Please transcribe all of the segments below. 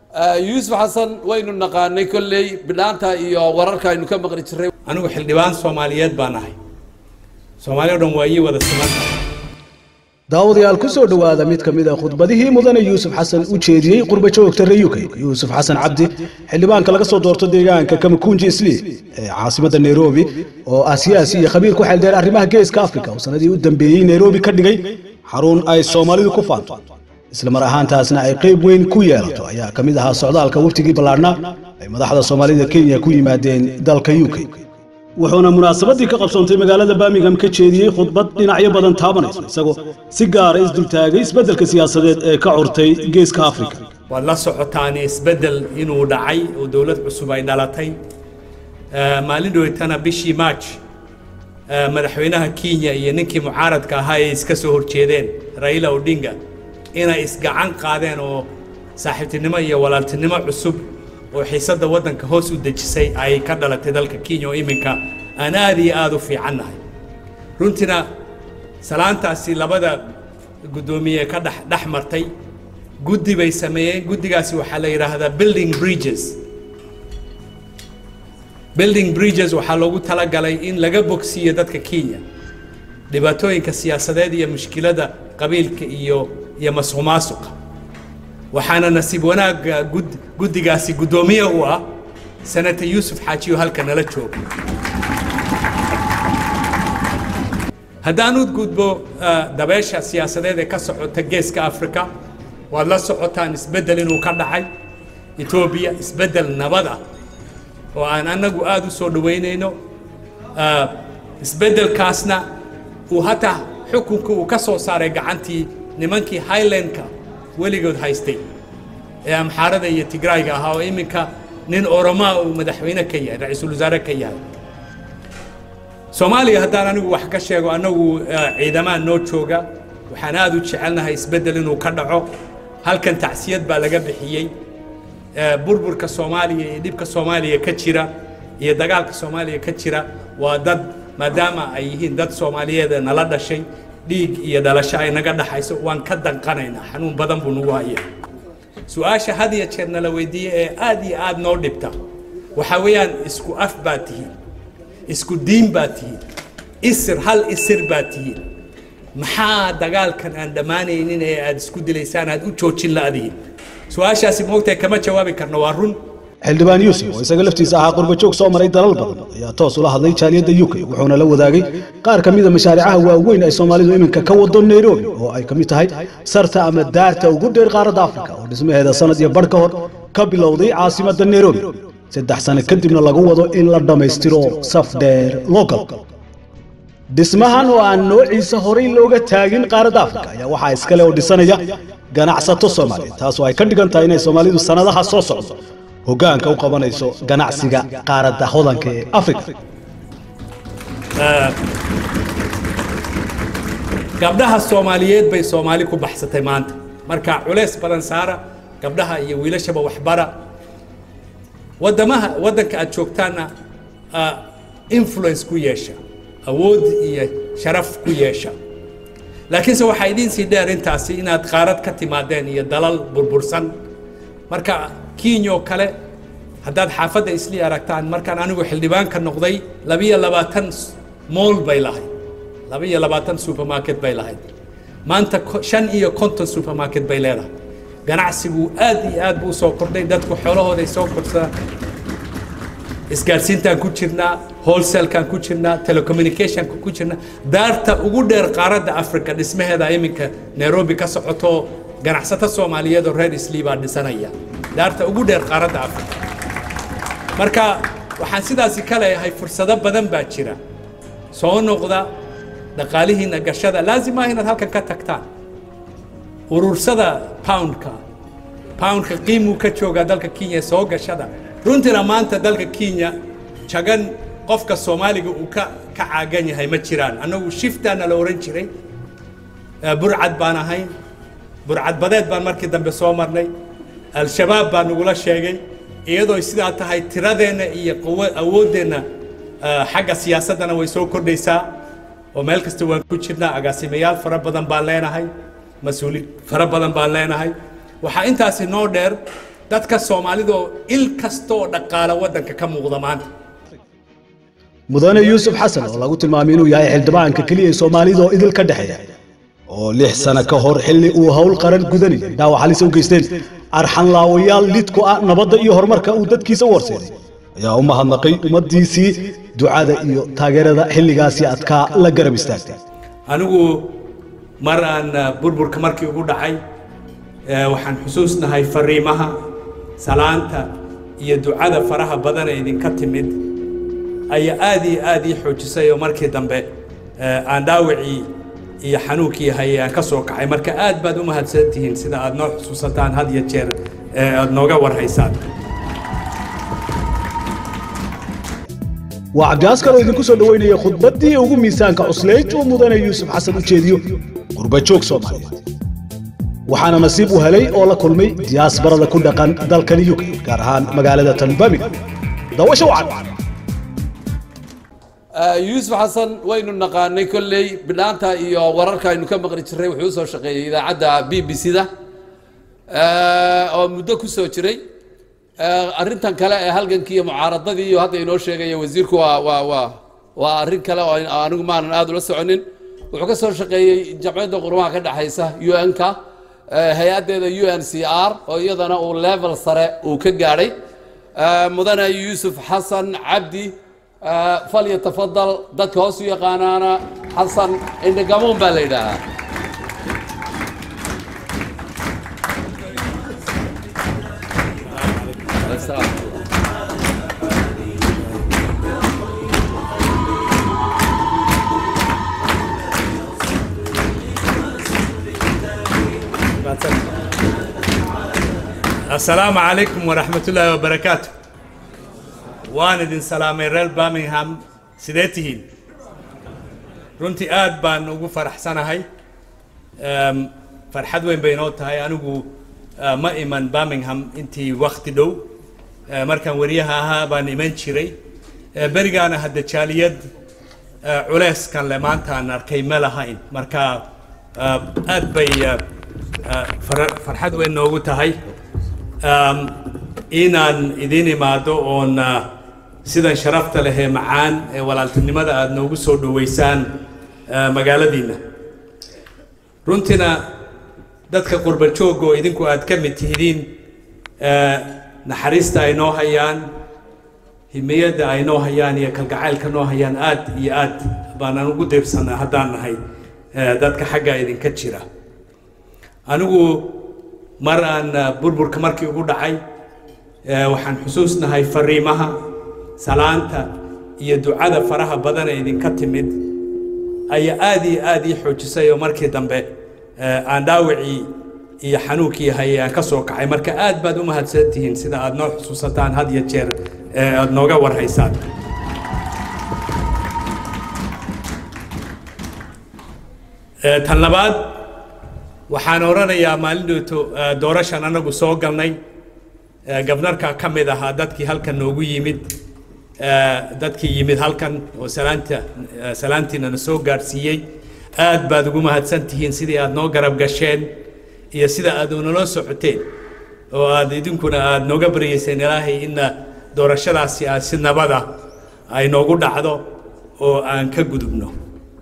yuusuf xasan waynu naqaanay kolley bidhaanta iyo wararka aynu ka maqli jirray anigu xildhibaan soomaaliyeed baan ahay soomaali o dhan waa ii wada siman daawadayaal ku soo dhowaada mid ka mid a khudbadihii mudane yuusuf xasan u jeediyey qurbajoogta reer uk yuusuf xasan cabdi xildhibaanka laga soo doorto deegaanka kamakunji isli ee caasimadda nairobi oo ah siyaasi iyo khabiir ku xeeldheer arrimaha geeska afrika oo sanadii u dambeeyey nairobi ka dhigay xarun ay soomaalidu ku faanto isla mar ahaantaasna ay qayb weyn ku yeelato ayaa ka mid ahaa socdaalka waftigii ballaadhnaa ay madaxda soomaalida kenya ku yimaadeen dalka u k wuxuuna munaasabadii ka qabsoontay magaalada birmingham ka jeediyey khudbad dhinacyo badan taabanayso isagoo si gaara isdultaagay isbeddelka siyaasadeed ee ka curtay geeska afrika waad la socotaan isbeddel inuu dhacay oo dowlad cusub ay dhalatay maalin dhoweytana bishii march madaxweynaha kenya iyo ninkii mucaaradka ahaa ay iska soo horjeedeen raila odinga inay isgacan qaadeen oo saaxiibtinimo iyo walaaltinimo cusub oo xiisadda waddanka hoos u dejisay ay ka dhalatay dalka kenya oo iminka aan aad iyo aada u fiicannahay runtiina salaantaasi labada guddoomiye ka dhex dhex martay guddi bay sameeyeen guddigaasi waxaa la yidhaahdaa building bridges building bridges waxaa loogu talagalay in laga bogsiiyo dadka kenya dhibaatooyinka siyaasadeed iyo mushkiladda qabiilka iyo iyo masuq maasuqa waxaana nasiib wanaagga gud guddigaasi guddoomiye u ah senator yuusuf xaajiyo halka nala jooga haddaan u gudbo dabeesha siyaasadeed ee ka socota geeska africa waad la socotaan isbeddel inuu ka dhacay etoobiya isbeddel nabad ah oo aan annagu aada u soo dhoweynayno isbeddelkaasna uu hataa xukunka uu ka soo saaray gacantii nimankii highlandka weligood haystay ee amxaarada iyo tigrayga ahaa oo iminka nin oromaa uu madaxweyne ka yahay ra-iisul wasaare ka yahay soomaaliya haddaan anigu wax ka sheego annagu ciidamaa noo jooga waxaan aada u jecelnahay isbeddel inuu ka dhaco halkan tacsiyad baa laga bixiyey burburka soomaaliya iyo dhibka soomaaliya ka jira iyo dagaalka soomaaliya ka jira waa dad maadaama ay yihiin dad soomaaliyeed ee nala dhashay dhiig iyo dhalasho ay naga dhaxayso waan ka danqanaynaa xanuun badan buu nagu hayaa su-aasha had iyo jeer nala weydiiye ee aad iyo aad noo dhibta waxaa weeyaan isku af baad tihiin isku diin baad tihiin isir hal isir baad tihiin maxaa dagaalkan aan dhammaanaynin ee aad isku dilaysaan aad u joojin la'dihiin su-aashaasi moogtahay kama jawaabi karno waa run xildhibaan yuusuf oo isaga laftiisa ahaa qurbajoog soo maray dalal badan ayaa toos ula hadlay jaaliyadda u k wuxuuna la wadaagay qaar ka mida mashaariicaha waaweyn ay soomaalidu iminka ka wado nairobi oo ay ka mid tahay sarta ama daarta ugu dheer qaaradda afrika oo dhismaheeda sanad iyo badh ka hor ka bilowday caasimadda nairobi saddex sano kadibna lagu wado in la dhammaystiro saf dheer local dhismahan oo aan noociisa horay looga taagin qaaradda afrika ayaa waxaa iskale oo dhisanaya ganacsato soomaaliyeed taasoo ay ka dhigan tahay inay soomaalidu sannadaha soo socdo hoggaanka u qabanayso ganacsiga qaaradda hodanka ee afrika gabdhaha soomaaliyeed bay soomaali ku baxsatay maanta marka culays badan saara gabdhaha iyo wiilashaba waxbara waddamaha waddanka aad joogtaanna influence ku yeesha awood iyo sharaf ku yeesha laakiinse waxaa idiin sii dheer intaasi inaad qaarad ka timaadeen iyo dalal burbursan marka kenya oo kale haddaad xaafadda islii aragtaan markaan anigu xildhibaanka noqday labiyo labaatan mool bay lahayd labiyo labaatan supermarket bay lahayd maanta shan iyo konton supermarket bay leedahay ganacsigu aad iyo aad buu usoo kordhay dadku xoolahooday soo korsadaan isgaadhsiintaan ku jirnaa wholesalekaan ku jirnaa telecommunicationka ku jirnaa daarta ugu dheer qaaradda africa dhismaheeda iminka nairobi ka socoto ganacsato soomaaliyeed oo reer islii baa dhisanaya daarta ugu dheer qaaradda africa marka waxaan sidaasi ka leeyahay fursado badan baa jira soo noqda dhaqaalihiina gashada laazim ah inaad halkan ka tagtaan urursada poundka poundka qiimuu ka joogaa dalka kenya soo gashada runtiina maanta dalka kenya jagan qofka soomaaliga uu ka ka caagan yahay ma jiraan annagu shiftaana la ohan jiray burcad baan ahayn burcadbadeed baan markii dambe soo marnay al-shabaab baa nagula sheegay iyadoo sidaa tahay tiradeenna iyo quwa awooddeenna xagga siyaasaddana way soo kordhaysaa oo meel kasta waan ku jirnaa agaasimayaal fara badan baan leenahay mas-uuliin fara badan baan leenahay waxaa intaasi noo dheer dadka soomaalida oo il kasta oo dhaqaala waddanka ka muuqda maanta mudane yuusuf xasan oo lagu tilmaamay inuu yahay xildhibaanka keliya ee soomaalida oo idil ka dhexeeya oo lix sano ka hor xilli uu howl qaran gudanayay dhaawac halis u geysteen arxanlaawayaal lid ku ah nabadda iyo horumarka uu dadkiisa u horseeday ayaa u mahadnaqay ummaddiisii ducada iyo taageerada xilligaasi adkaa la garab istaagtay anigu mar aan uh, burburka markii ugu dhacay eh, waxaan xusuusnahay fariimaha salaanta iyo ducada faraha badan ee idinka timid ayaa aad iyo aad ii xoojisay oo markii dambe eh, aan dhaawacii iyo xanuunkii hayay aan ka soo kacay marka aad baad u mahadsan tihiin sida aad noo xusuusataan had iyo jeer ee aad nooga warhaysaan waa cabdiaas kaloo idinku soo dhoweynaya khudbaddii ugu miisaanka cuslayd uu mudane yuusuf xasan u jeediyo qurbajoog soomaaliyeed waxaana nasiib u helay oo la kulmay diyaasbarada ku dhaqan dalkan uk gaar ahaan magaalada tan birmingham daawasho wacan yuusuf xasan waynu naqaanay kolley bidhaanta iyo wararka aynu ka maqli jirray wuxuu usoo shaqeeyey idaacadda b b c da oo muddo ku soo jiray arrintan kale ee halgankii iyo mucaaradadii iyo hadda inoo sheegaya wasiirku waa waa waa waa arrin kale oo anigu maanan aada ula soconin wuxuu ka soo shaqeeyey jamciyadda qurumaha ka dhexaysa u n-ka hay-addeeda u n c r oo iyadana uu level sare uu ka gaadhay mudane yuusuf xasan cabdi falyatafadal dadka hoos u yaqaanaana xasan indhagamuun baa la yidhaahaa asalaamu calaykum waraxmat ullaahi wabarakaatu waan idin salaamay reer birmingham sidee tihiin runtii aad baan ugu faraxsanahay Em, farxad weyn bay inoo tahay anigu eh, ma iman birmingham intii wakti dhow Eh, markaan wariyaha ahaa baan iman jiray Eh, berigaana hadda jaaliyad eh, culeyskan le maanta aan arkay ma lahayn marka eh, aad bay eh, eh, fara- farxad weyn noogu tahay um, inaan idin imaado oon uh, sidan sharafta leh ee macaan ee walaaltinimada aad noogu soo dhoweysaan uh, magaaladiinna runtiina dadka qurba joogga oo idinku aad ka mid tihidiin uh, naxariista ay noo hayaan himiyadda ay noo hayaan iyo kalgacaylka noo hayaan aad iyo aad baanaan ugu deebsanaa haddaan nahay uh, dadka xagga idinka jira anigu mar aan uh, burburka markii ugu dhacay eh, waxaan xusuusnahay fariimaha salaanta iyo ducada faraha badan ee idinka timid ayaa aad iyo aad ii xoojisay oo markii dambe eh, aan dhaawacii iyo xanuunkii hayay aan ka soo kacay marka aad baad u mahadsan tihiin sida aad noo xusuusataan had iyo jeer ee aad nooga warhaysaan Eh, tan labaad waxaan oranayaa maalin dhowto eh, doorashan anagu soo galnay eh, gabnarka ka mid ahaa dadkii halkan noogu yimid eh, dadkii yimid halkan oo salaanta eh, salaantiina na soo gaadhsiiyey aad baad ugu mahadsan tihiin sidii aad noo garab gasheen iyo sida aad unala socoteen oo aad idinkuna aad nooga baryeyseen ilaahay inna doorashadaasi aad si nabada ay noogu dhacdo oo aan ka gudubno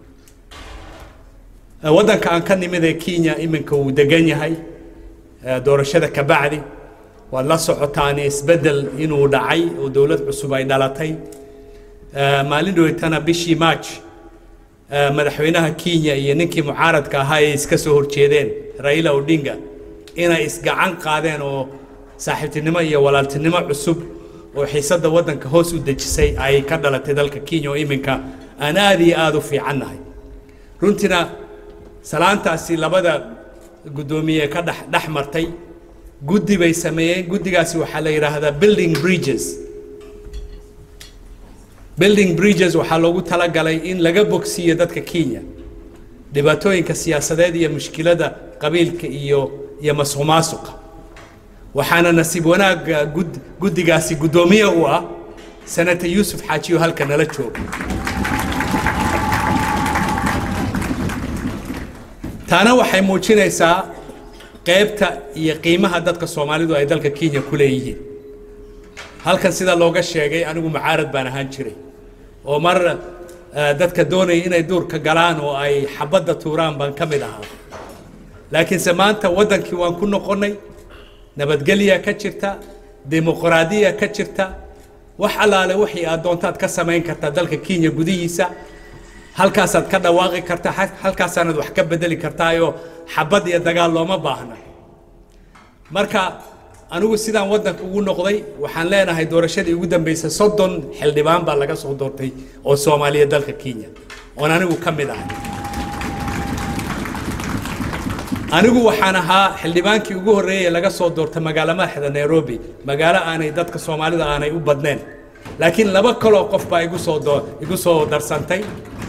Eh, waddanka aan ka nimid ee kenya iminka uu degan yahay eh, doorashada ka bacdi waad la socotaan isbeddel inuu dhacay oo dowlad cusub ay dhalatay Eh, maalin dhoweytana bishii march eh, madaxweynaha kenya iyo ninkii mucaaradka ahaa ay iska soo horjeedeen raila odinga inay isgacan qaadeen oo saaxiibtinimo iyo walaaltinimo cusub oo xiisadda waddanka hoos u dejisay ay ka dhalatay dalka kenya oo iminka aan aad iyo aad u fiicannahay runtiina salaantaasi labada guddoomiye ka dhex dhex martay guddi bay sameeyeen guddigaasi waxaa la yidhaahdaa building bridges building bridges waxaa loogu talagalay in laga bogsiiyo dadka kenya dhibaatooyinka siyaasadeed iyo mushkilada qabiilka iyo iyo masuq maasuqa waxaana nasiib wanaagga gud guddigaasi guddoomiye u ah senator yuusuf xaajiyo halka nala jooga taana waxay muujinaysaa qaybta iyo qiimaha dadka soomaalidu ay dalka kenya ku leeyihiin halkan sida looga sheegay anigu mucaarad baan ahaan jiray oo mar eh, dadka doonaya inay duurka galaan oo ay xabadda tuuraan baan ka mid ahaa laakiinse maanta waddankii waan ku noqonnay nabadgelya ka jirta dimuqraadiya ka jirta wax allaale wixii aad doontaad ka samayn kartaa dalka kenya gudihiisa halkaasaad ka dhawaaqi kartaa ha- halkaasaanaad wax ka bedeli kartaayoo xabad iyo dagaal looma baahna marka anigu sidaan waddanka ugu noqday waxaan leenahay doorashadii ugu dambeysay soddon xildhibaan baa laga soo doortay oo soomaaliya dalka kenya oon anigu ka mid ahay anigu waxaan ahaa xildhibaankii ugu horreeyay ee laga soo doortay magaalo madaxda nairobi magaalo aanay dadka soomaalida aanay u badnayn laakiin laba kaloo qof baa igu soo doo igu soo darsantay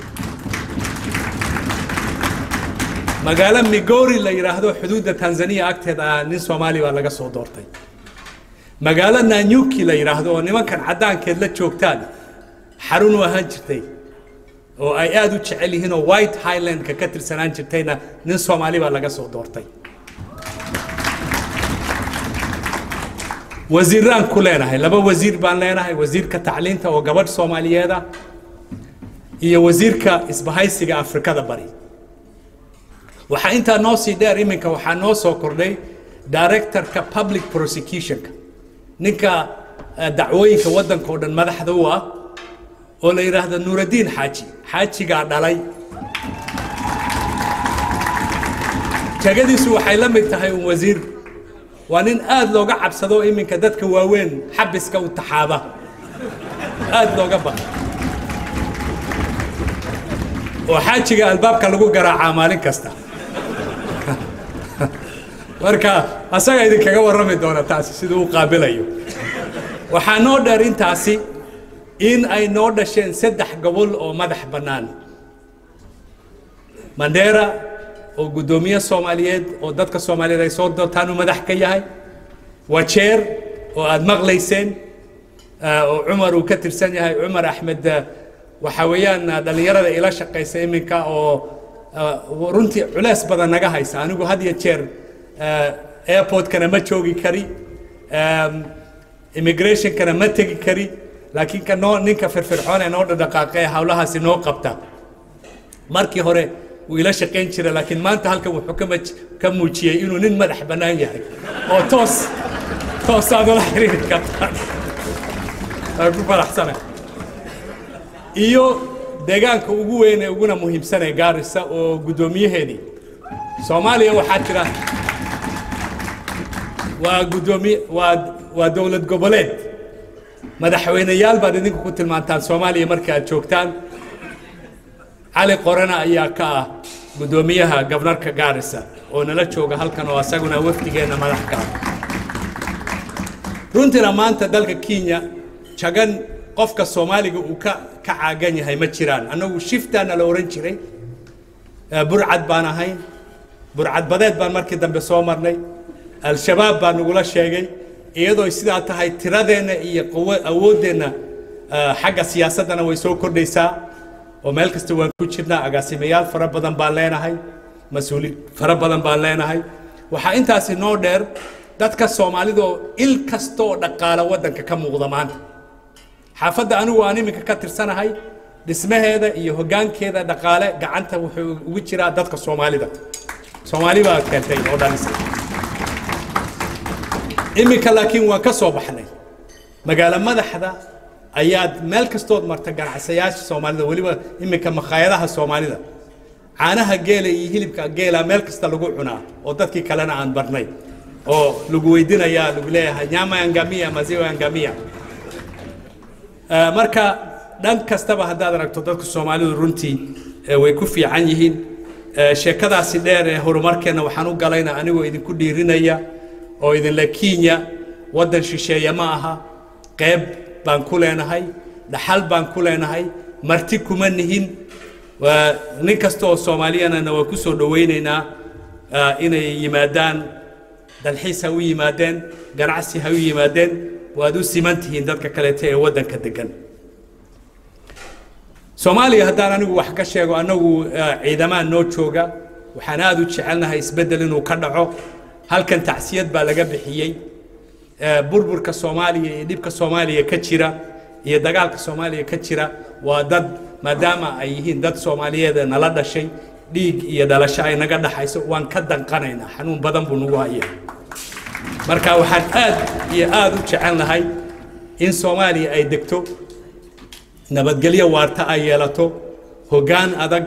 magaalo migori la yidhaahdo xuduudda tanzania agteeda ah nin soomaali baa laga soo doortay magaalo nanyuki la yidhaahdo oo nimankan caddaankeed la joogtaan xarun u ahaan jirtay oo ay aad u jecel yihiin oo white highlandka ka tirsanaan jirtayna nin soomaali baa laga soo doortay wasiiraan ku leenahay laba wasiir baan leenahay wasiirka tacliinta oo gabadh soomaaliyeed ah iyo wasiirka isbahaysiga afrikada bari waxaa intaa noo sii dheer iminka waxaa noo soo kordhay directorka public prosecutionka ninka eh, dacwooyinka waddanka oo dhan madaxda u ah oo la yidhaahdo nuuraddiin xaaji xaajigaa dhalay jagadiisu waxay la mid tahay un wasiir waa nin aad looga cabsado iminka dadka waaweyn xabiska u taxaaba aad looga baqa oo xaajiga albaabka lagu garaacaa maalin kasta marka asaga idinkaga warrami doona taasi siduu u qaabilayo waxaa noo dheer intaasi in ay noo dhasheen saddex gobol oo madax bannaan mandera oo guddoomiye soomaaliyeed oo dadka soomaaliyeed ay soo doortaan uu madax ka yahay wajeer oo aad maqlayseen ah, oo cumar uu ka tirsan yahay cumar axmed ah, waxa weeyaan ah, dhallinyarada ila shaqaysa iminka oo ah, runtii culeys badan naga haysa anigu had iyo jeer ah, airportkana ma joogi kari um, immigrationkana ma tegi kari laakiin ka noo ninka firfircoon ee noo dhadhaqaaqa ee hawlahaasi noo qabta markii hore wuu ila shaqayn jiray laakiin maanta halkan wuxuu ka maj- ka muujiyey inuu nin madax bannaan yahay oo toos toos aad ula xiriiri kartaan waan ku faraxsana iyo deegaanka ugu weyn ee uguna muhiimsan ee gaarisa oo guddoomiyaheedii soomaaliya waxaa jira waa guddoomiye waa waa dowlad goboleed madaxweyneyaal baad idinku ku tilmaantaan soomaaliya marka aad joogtaan cali qorana ayaa ka ah guddoomiyaha gobnarka gaarisa oo nala jooga halkan oo asaguna wafdigeenna madax ka ah runtiina maanta dalka kenya jagan qofka soomaaliga uu ka ka caagan yahay ma jiraan annagu shiftaana la ohan jiray Eh, burcad baan ahayn burcad badeed baan markii dambe soo marnay al-shabaab baa nagula sheegay iyadoo sidaa tahay tiradeenna iyo qawo- awooddeenna eh, xagga siyaasaddana way soo kordhaysaa oo meel kasta waan ku jirnaa agaasimayaal fara badan baan leenahay mas-uuliin fara badan baan leenahay waxaa intaasi noo dheer dadka soomaalida oo il kasta oo dhaqaala waddanka ka muuqda maanta xaafadda anigu aan iminka ka tirsanahay dhismaheeda iyo hoggaankeeda dhaqaale gacanta wuxuu ugu jiraa dadka soomaalida soomaali baa keentay oo dhalisay iminka laakiin waan ka soo baxnay magaalo madaxda ayaad meel kastood marta ganacsayaasha soomaalida weliba iminka makhaayadaha soomaalida caanaha geela iyo hilibka geela meel kasta lagu cunaa oo dadkii kalena aan barnay oo lagu weydinayaa lagu leeyahay nyama angamia maziwa angamia Eh, marka dhan kastaba haddaad aragto dadka soomaalidu runtii eh, way ku fiican yihiin Eh, sheekadaasi dheer ee horumarkeenna waxaan u galayna anigoo idinku dhiirinaya oo idinle kenya waddan shisheeye ma aha qeyb baan ku leenahay dhaxal baan ku leenahay marti kuma nihin waa nin kasta oo soomaaliyana waa ku soo dhowaynaynaa ah, inay yimaadaan dalxiis ha u yimaadeen ganacsi ha u yimaadeen waad u siman tihiin dadka kaleeta ee waddanka degan soomaaliya haddaan anigu wax ka sheego annagu eh, ciidamaan noo jooga waxaan aad u jecelnahay isbeddel inuu ka dhaco halkan tacsiyad baa laga bixiyey Eh, burburka soomaaliya iyo dhibka soomaaliya ka jira iyo dagaalka soomaaliya ka jira waa dad maadaama ay yihiin dad soomaaliyeed ee nala dhashay dhiig iyo dhalasho ay naga dhaxayso waan ka danqanaynaa xanuun badan buu nagu hayaa marka waxaan aad iyo aad u jecelnahay in soomaaliya ay degto nabadgelyo waarta ay yeelato hoggaan adag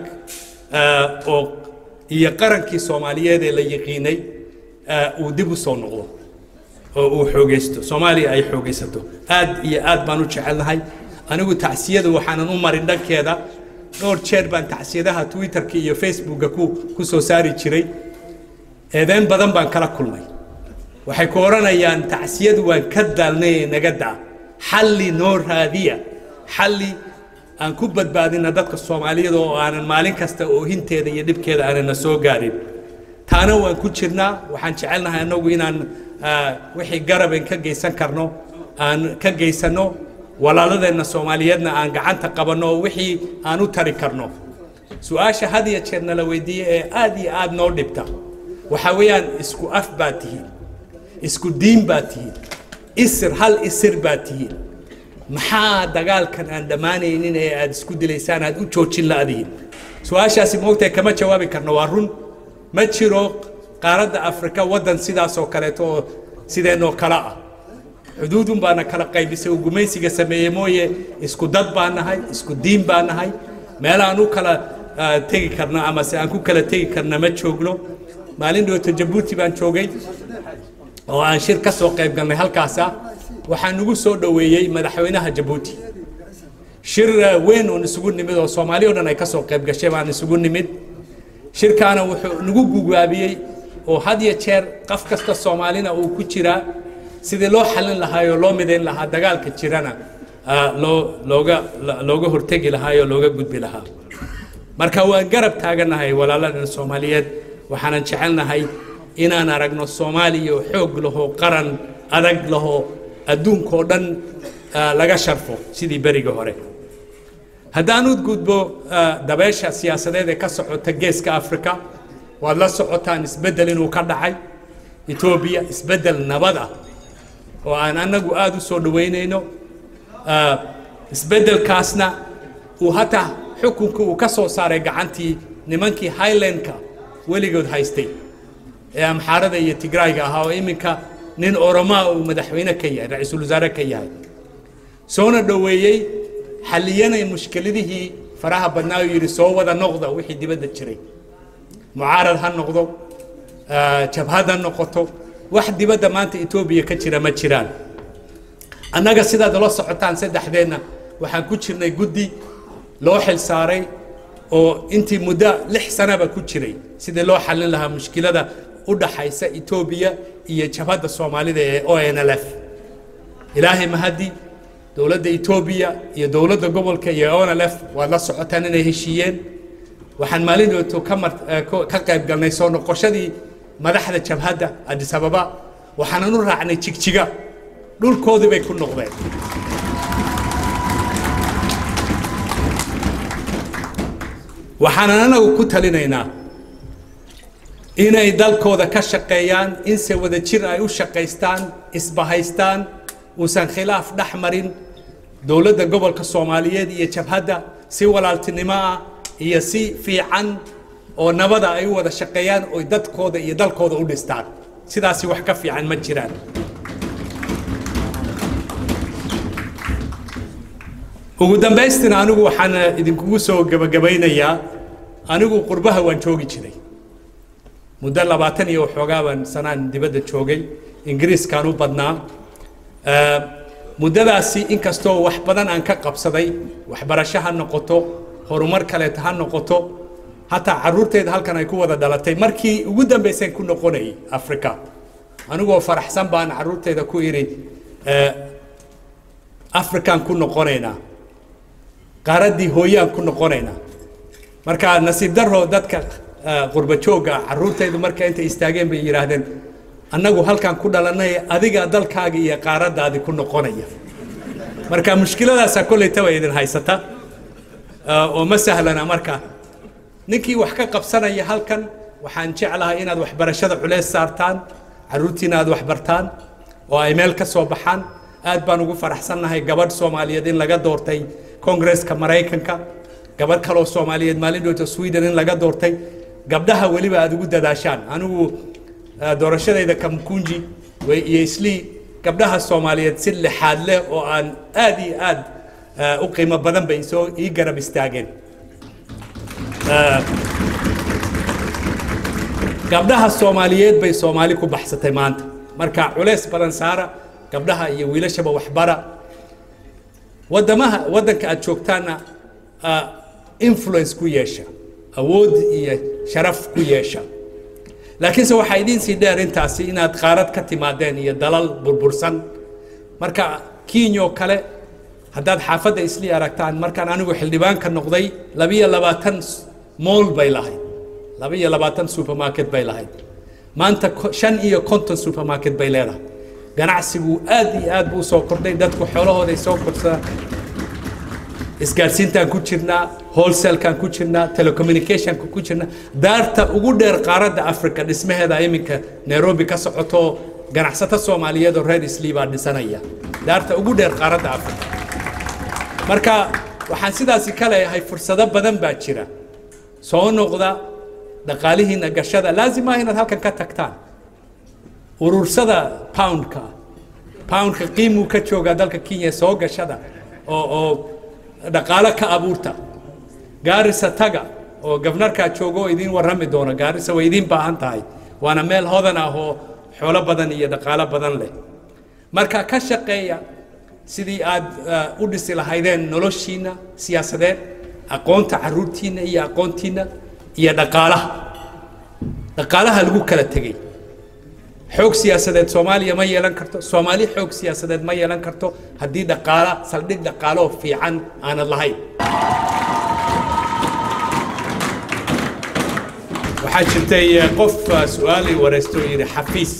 eh, oo iyo qarankii soomaaliyeed ee la yiqiinay eh, uu dib u soo noqdo oo uu xoogaysto soomaaliya ay xoogaysato aad iyo aad baan u jecelnahay anigu tacsiyada waxaanan u marin dhankeeda dhowr jeer baan tacsiyadaha twitterka iyo facebooka ku ku soo saari jiray eedeyn badan baan kala kulmay waxay ku odhanayaan tacsiyadu waan ka daalnay ee naga daa xalli noo raadiya xalli aan ku badbaadina dadka soomaaliyeed oo aanan maalin kasta oohinteeda iyo dhibkeeda aanana soo gaarin taana waan ku jirnaa waxaan jecelnahay annagu inaan ah, wixii garaben ka geysan karno aan ka geysano walaaladeenna soomaaliyeedna aan gacanta qabanno oo wixii aan u tari karno su-aasha had iyo jeer nala weydiiye ee aad iyo aad noo dhibta waxaa weeyaan isku af baad tihiin isku diin baad tihiin isir hal isir baad tihiin maxaa dagaalkan aan dhammaanaynin ee aad isku dilaysaan aad u joojin la'dihiin su-aashaasi moogtahay kama jawaabi karno waa run ma jiro qaaradda afrika waddan sidaas oo kaleeto oo sideenoo kale ah xuduudun baana kala qaybisay uu gumaysiga sameeyey mooye isku dad baan nahay isku diin baan nahay meel aan u kala ah, tegi karno ama se aan ku kala tegi karna ma joogno maalin dhowto jabuuti baan joogay oo aan shir ka soo qayb galnay halkaasa waxaa nagu soo dhoweeyey madaxweynaha jabuuti shir eh, weyn oon isugu nimid oo soomaali o dhan ay ka soo qayb gashay baan isugu nimid shirkaana wuxuu nagu gugaabiyey oo had iyo jeer qof kasta soomaalina uu ku jiraa sidii loo xallin lahaa oo loo midayn lahaa dagaalka jirana ah, loo looga la- looga hortegi lahaa oo looga gudbi lahaa marka waan garab taaganahay walaaladan soomaaliyeed waxaanan jecelnahay inaan aragno soomaaliya oo xoog lahoo qaran adag lahoo adduunkoo dhan ah, laga sharfo sidii berigii hore haddaan u gudbo ah, dabeesha siyaasadeed ee ka socota geeska afrika waad la socotaan isbeddel inuu ka dhacay etoobiya isbeddel nabad ah oo aan annagu aada u soo dhoweynayno Ah, isbeddelkaasna uu hataa xukunka uu ka soo saaray gacantii nimankii highlandka weligood haystay ee amxaarada iyo tigraayga ahaa oo iminka nin oromaa uu madaxweyne ka yahay ra-iisul wasaare ka yahay soona dhoweeyey xalliyanay mushkiladihii faraha badnaa uu yidhi soo wada noqda wixii dibadda jiray mucaarad ha noqdo ah, jabhad ha noqoto wax dibadda maanta etoobiya ka jira ma jiraan annaga sidaad la socotaan saddexdeenna waxaan ku jirnay guddi loo xil saaray oo intii muddo lix sanaba ku jiray sidii loo xallin lahaa mushkilada u dhaxaysa etoobiya iyo jabhadda soomaalida ee o n l f ilaahay mahadi dowladda etoobiya iyo dowladda gobolka iyo o n l f waad la socotaan inay heshiiyeen waxaan maalin dhowto ka mar eh, ko- ka qayb galnay soo noqoshadii madaxda jabhadda addis ababa waxaanan u raacnay jigjiga dhulkoodii bay ku noqdeen waxaanan anagu ku talinaynaa inay dalkooda ka shaqeeyaan inse wada jir ay u shaqaystaan isbahaystaan uusan khilaaf dhex marin dowladda gobolka soomaaliyeed iyo jabhadda si walaaltinimo ah iyo si fiican oo nabada ay u wada shaqeeyaan oy dadkooda iyo dalkooda u dhistaan sidaasi wax ka fiican ma jiraan ugu dambaystina anigu waxaan idinkugu soo gebagabaynayaa anigu qurbaha waan joogi jiray muddo labaatan iyo waxoogaa baan sanaan dibadda joogay ingiriiskaan u badnaa Eh, muddadaasi inkastoo wax badan aan ka qabsaday waxbarasho ha noqoto horumar kaleeto ha noqoto hataa caruurteeda halkan ay ku wada dhalatay markii ugu dambayseen ku noqonayay africa anigoo faraxsan baan caruurteeda ku idhi eh, afrikaan ku noqonaynaa qaaraddii hooyaan ku noqonaynaa marka nasiib daro dadka eh, qurba joogga caruurtaydu marka intay istaageen bay yidhaahdeen annagu halkaan ku dhalanay adiga dalkaaga iyo qaaraddaadi ku noqonaya marka mushkiladaasaa kollaytaba idin haysata eh, oo ma sahlana marka ninkii wax ka qabsanaya halkan waxaan jeclahay inaad waxbarashada culeys saartaan caruurtiina aad wax bartaan oo ay meel ka soo baxaan aad baan ugu faraxsannahay gabadh soomaaliyeed in laga doortay kongresska maraykanka gabadh kaloo soomaaliyeed maalin dhowta sweden in laga doortay gabdhaha weliba aad ugu dadaashaan anigu doorashadayda kamkunji iyo islii gabdhaha soomaaliyeed si lixaad leh oo aan aad iyo aad u qiimo badan bay soo ii garab istaageen gabdhaha soomaaliyeed bay soomaali ku baxsatay maanta marka culeys badan saara gabdhaha iyo wiilashaba waxbara wadamaha waddanka aad joogtaanna influence ku yeesha awood iyo sharaf ku yeesha laakiinse waxaa idiin sii dheer intaasi inaad qaarad ka timaadeen iyo dalal burbursan marka kiinyoo kale haddaad xaafadda islii aragtaan markaan anigu xildhibaanka noqday labiyo labaatan mool bay lahayd labiyo labaatan supermarket bay lahayd maanta shan iyo konton supermarket bay leedahay ganacsigu aad iyo aad buu soo kordhay dadku xoolahooday soo korsadaan isgaadhsiintaan ku jirnaa wholesalekaan ku jirnaa telecommunicationka ku jirnaa daarta ugu dheer qaaradda africa dhismaheeda iminka nairobi ka socoto ganacsato soomaaliyeed oo reer islii baa dhisanaya daarta ugu dheer qaaradda africa marka waxaan sidaasi ka leeyahay fursado badan baa jira soo noqda dhaqaalihiina gashada laazim ah inaad halkan ka tagtaan urursada poundka poundka qiimuu ka joogaa dalka kenya soo gashada oo oo dhaqaalo ka abuurta gaarisa taga oo gabnarkaa jooga oo idiin warrami doona gaarisa way idiin baahan tahay waana meel hodan ah oo xoolo badan iyo dhaqaalo badan leh marka ka shaqeeya sidii aad u dhisi lahaydeen noloshiina siyaasadeed aqoonta caruurtiina iyo aqoontiina iyo dhaqaalaha dhaqaalaha lagu kala tegey xoog siyaasadeed soomaaliya ma yeelan karto soomaali xoog siyaasadeed ma yeelan karto haddii dhaqaala saldhig dhaqaaloo fiican aanad lahayn waxaa jirtay qof su-aalii wareysto oo yidhi xafiis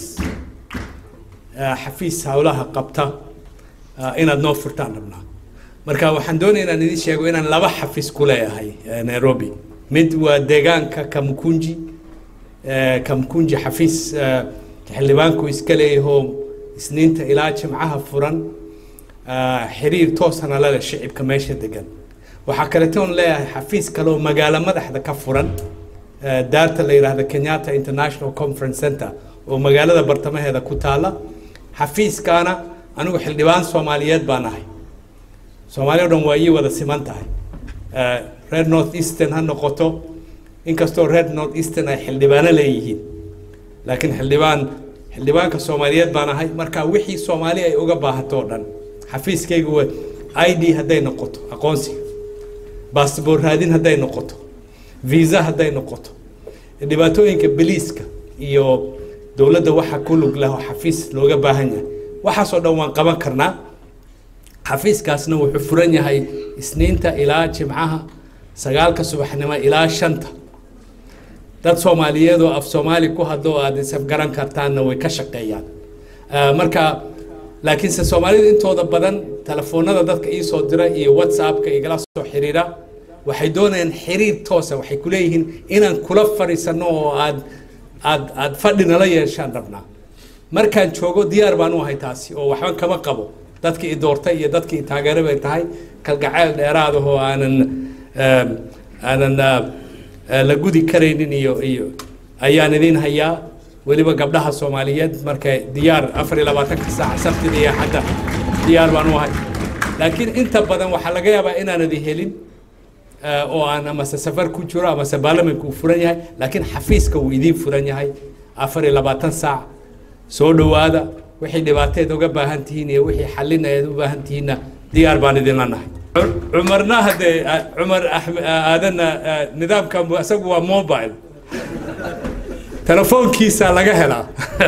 xafiis howlaha qabta inaad noo furtaan rabnaa marka waxaan doonaya inaan idiin sheego inaan laba xafiis ku leeyahay nairobi mid waa deegaanka kamkunji kamkunji xafiis xildhibaanku iska leeyahoo isniinta ilaa jimcaha furan xiriir toosana la leh shicibka meesha degan waxaa kaletoon leeyahay xafiis kaleoo magaalo madaxda ka furan daarta la yidhaahdo kenyatta international conference center oo magaalada bartamaheeda ku taala xafiiskaana anigu xildhibaan soomaaliyeed baan ahay soomaali o dhan waa ii wada siman tahay reer north eastern ha noqoto inkastoo reer north eastern ay xildhibaano leeyihiin laakiin xildhibaan xildhibaanka soomaaliyeed baan ahay marka wixii soomaali ay uga baahato o dhan xafiiskaygu waa i d hadday noqoto aqoonsiga baasboor raadin hadday noqoto visa hadday noqoto dhibaatooyinka beliiska iyo dowladda waxa ku lug leh oo xafiis looga baahan yahay waxaasoo dhan waan qaban karnaa xafiiskaasna wuxuu furan yahay isniinta ilaa jimcaha sagaalka subaxnimo ilaa shanta dad soomaaliyeed oo af soomaali ku hadlo aad isafgaran kartaanna way ka shaqeeyaan marka laakiinse soomaalida intooda badan telefoonada dadka ii soo dira iyo whatsappka igala soo xiriira waxay doonayaan xiriir toosa waxay ku leeyihiin inaan kula fadhiisanno oo aad aad aad fadhi nala yeeshaan rabnaa markaan joogo diyaar baan u ahay taasi oo waxba kama qabo dadkii i doortay iyo dadkii i taageeray bay tahay kalgacayl dheeraad oo aanan aanan la gudi karaynin iyo iyo ayaan idin hayaa weliba gabdhaha soomaaliyeed markay diyaar afar iyo labaatanka saac sabtida iyo xadda diyaar baan u ahay laakiin inta badan waxaa laga yaabaa inaanadi helin oo aan amase safar ku jiro amase baarlamanka uu furan yahay laakiin xafiiska wuu idiin furan yahay afar iyo labaatan saac soo dhowaada wixii dhibaateed uga baahan tihiin iyo wixii xallin aad u baahan tihiinna diyaar baan idinla nahay cumarna haddee cumar aadanna nidaamka isagu waa mobile telefoonkiisa laga helaa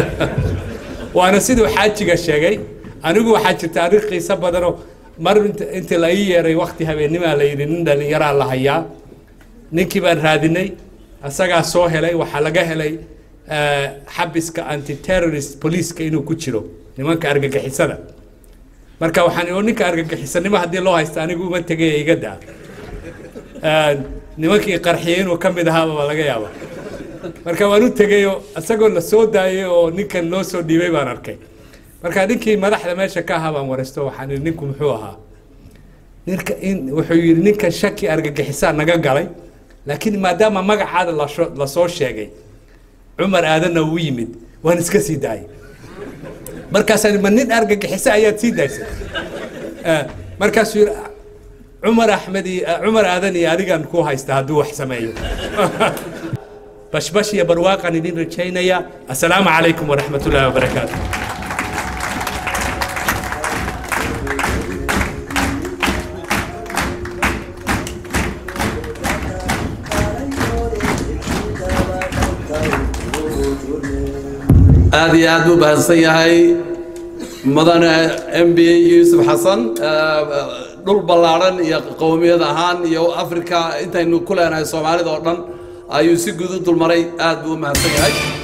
waana siduu xaajiga sheegay anigu waxaa jirta arrin qiiso badanoo mar intii la ii yeeray wakti habeennimaa la yidhi nin dhallinyaraa la hayaa ninkii baan raadinay isagaa soo helay waxaa laga helay xabiska anti terrorist poliiska inuu ku jiro nimanka argagixisada marka waxaan oo ninka argagixisanimo haddii loo haysta anigu uma tegay iga daa nimankii qarxiyey inuu ka mid ahaaba laga yaaba marka waan u tegay oo isagoo la soo daayay oo ninkan loo soo dhiibay baan arkay marka ninkii madaxda meesha ka ahaa baan waraysto waxaan ihi ninku muxuu ahaa ninka in wuxuu yidhi ninkan shaki argagixisaa naga galay laakiin maadaama magacaada lasoo lasoo sheegay cumar aadanna uu yimid waan iska sii daayay markaasaan ma nin argagixisa ayaad sii daysay Eh, markaasuu yidhi cumar axmed iyo cumar aadan iyo adigaan ku haysta hadduu wax sameeyo bashbash iyo barwaaqaan idin rajaynaya assalaamu calaykum waraxmat ullaahi wabarakaatu aad iyo aad buu bahansan yahay mudane m b yuusuf xasan eh, dhul ballaadhan iyo qowmiyad ahaan iyo africa intaynu ku leenahay soomaalida oo dhan ayuu si guud u dulmaray aad buu u mahadsan yahay